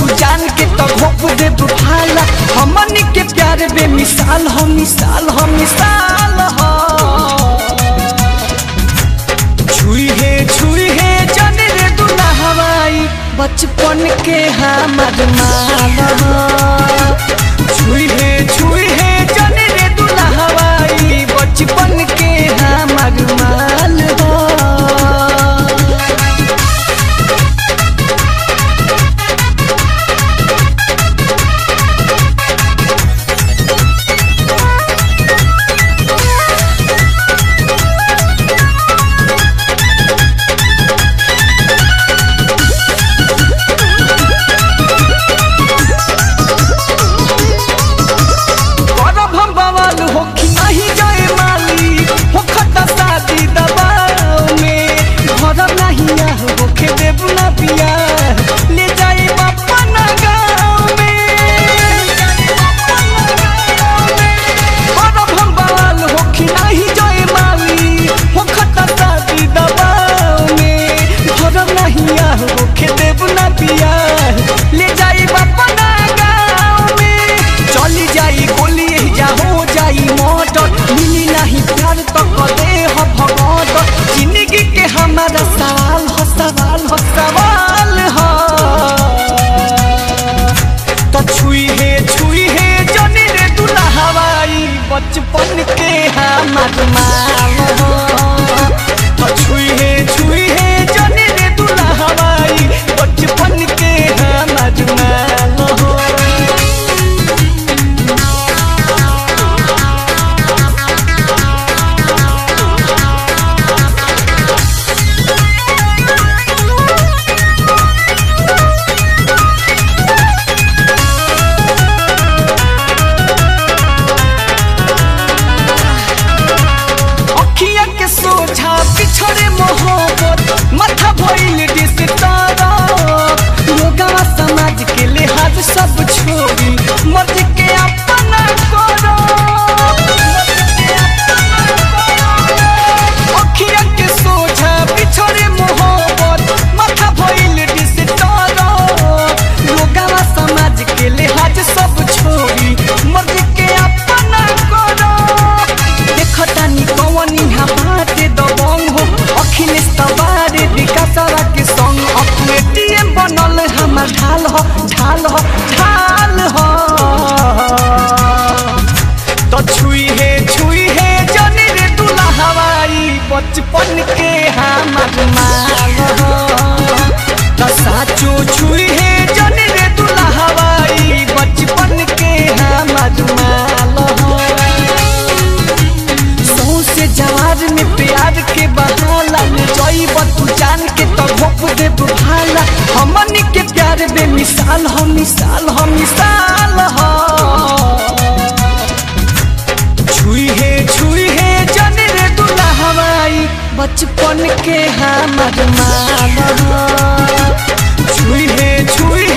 जान के तो घोप दे भाला हमनी के प्यार बेमिसाल हो मिसाल हो मिसाल हो छुई है छुई है जाने रे दुल्हा हवाई बचपन के हमर माल हो छुई है छुई है जाने रे दुल्हा हवाई बचपन के हमर माल हो करब हम बवाल हो कि नहीं जाए माली हो खता शादी दबाव में घर नहीं आह होके देव ना पिया ले जाए अपना गाँव में करब हम बवाल हो कि नहीं जाए माली हो खता शादी दबाव में घर नहीं आह होके देव ना पिया ले जाए अपना गाँव में चली जाई गोली जा हो जाई मोटर मिली नहीं प्यार तो कदे हो भगत जिंदगी के हमारा सवाल हो सवाल हो सवाल हो तो छुई है छुई है जनी रे दूल्हा हवाई बचपन के हमार माल हो तो छुई है छुई है जनी रे दूल्हा हवाई बचपन के हमार माल हो अखिया के सोझा पिछड़े मोहब्बत माथा भइल डिस्टर्ब लोगवा समाज के लिहाज सब छोड़ी मर्ज के अपना करो अखिया के सोझा पिछड़े मोहब्बत माथा भइल डिस्टर्ब लोगवा समाज के लिहाज सब छोड़ी मर्ज के अपना करो देखतानी कवनी हाथे दबंग हो अखिलेश तबारे विकासरा के संग अपने टीएम बनल हमर ढाल हो ढाल हो ढाल हो तो छुई है छुई है जाने रे दूल्हा हवाई बचपन के हमर माल हो तो साचो छुई है जाने रे दूल्हा हवाई बचपन के हमर माल हो सौ से जवार में प्यार के बहाला जईब तू जान के तो घोप दे भाला हमनी के प्यार बेमिसाल हो मिसाल हो मिसाल हो छुई है छुई है जाने रे दूल्हा हवाई बचपन के हमर माल हो छुई है छुई